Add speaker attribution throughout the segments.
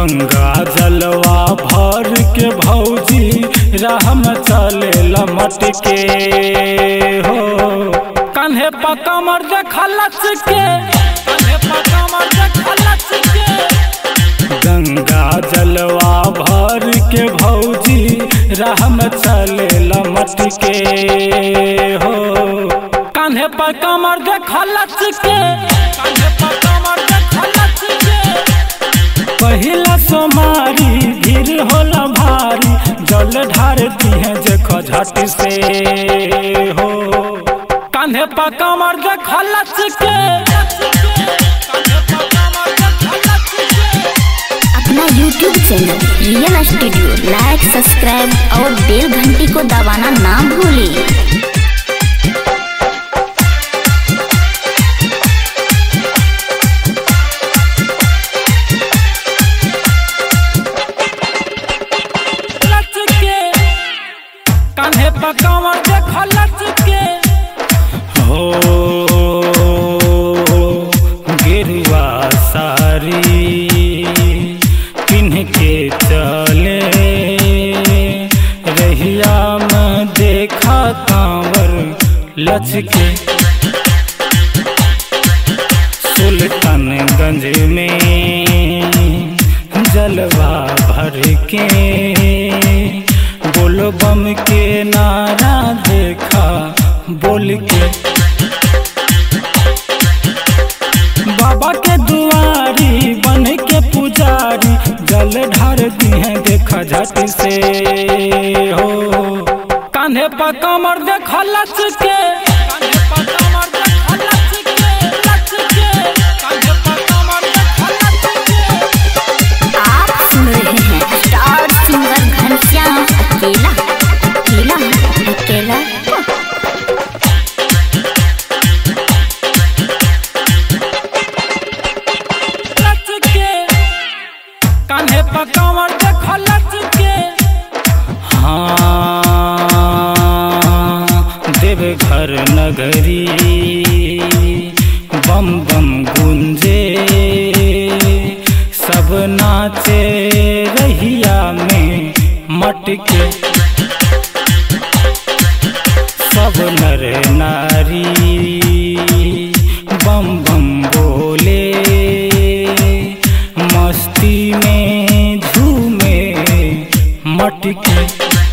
Speaker 1: गंगा जलवा भर के भौजी राह में चले लमट के हो कन्हे पकमर देखलच के कन्हे पकमर देखलच के गंगा जलवा भर के भौजी राह में चले लमट के हो कान्हे पर कमर देखलच के कान्हे पर कमर देखलच के पहिला सोमारी भीड़ होला भारी जल ढारती है देखो झट से हो कान्हे पर कमर देखलच के कान्हे पर कमर देखलच के
Speaker 2: अपना YouTube channel real studio like subscribe और बेल घंटी को दबाना ना भूलें
Speaker 1: लच के कान्हे पकावर देख लच के हो गिरवा सारी पिन्ह के चले रहिया में देखा कांवर लच के सुल्तानगंज में जलवा भर के बोल बम के नारा देखा बोल के बाबा के दुआरी बन के पुजारी जल ढार दी है देखा झट से हो कान्हे पर कमर देखा लच के कान्हे पर कमर देखा लच के लच के कान्हे पर कमर देखा लच के
Speaker 2: आप सुन रहे हैं स्टार सिंगर घनश्याम अकेला अकेला अकेला
Speaker 1: लच के कान्हे पर कमर देख लच के हाँ देवघर नगरी बम बम गुंजे सब नाचे रहिया में मटके सब नर नारी बम बम बोले मस्ती में झूमे मटके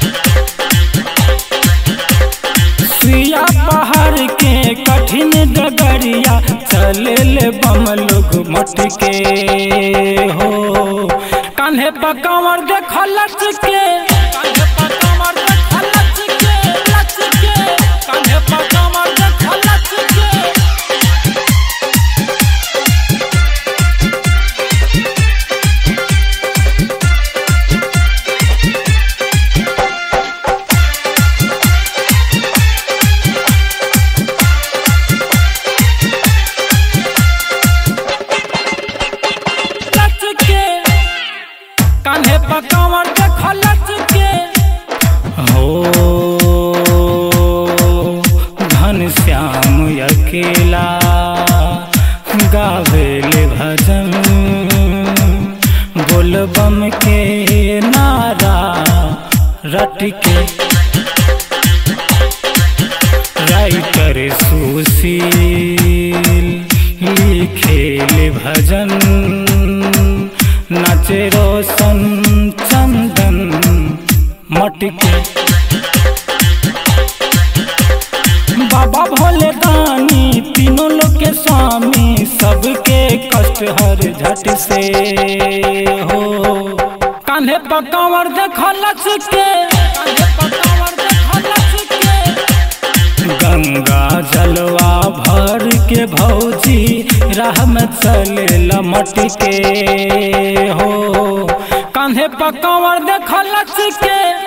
Speaker 1: सुइया पहाड़ के कठिन डगरिया चले ले बम लोग मटके हो कान्हे पर कमर देख लच के कान्हे पर कमर देख लच के लच के कान्हे पर कमर देख लच के लच के कान्हे पर कमर देख लच के हो घन श्याम अकेला गावेल भजन बोल बम के नारा रट के राइटर सुशील लिखेल भजन नाचे रोशन चंदन मटके बाबा भोले दानी तीनों लोग के स्वामी सबके कष्ट हर झट से हो कान्हे पर कंवर देख लच के कान्हे पर कंवर देख लच के गंगा जलवा भर के भौजी राह में चले लमट के हो कान्हे पर कंवर देख लच के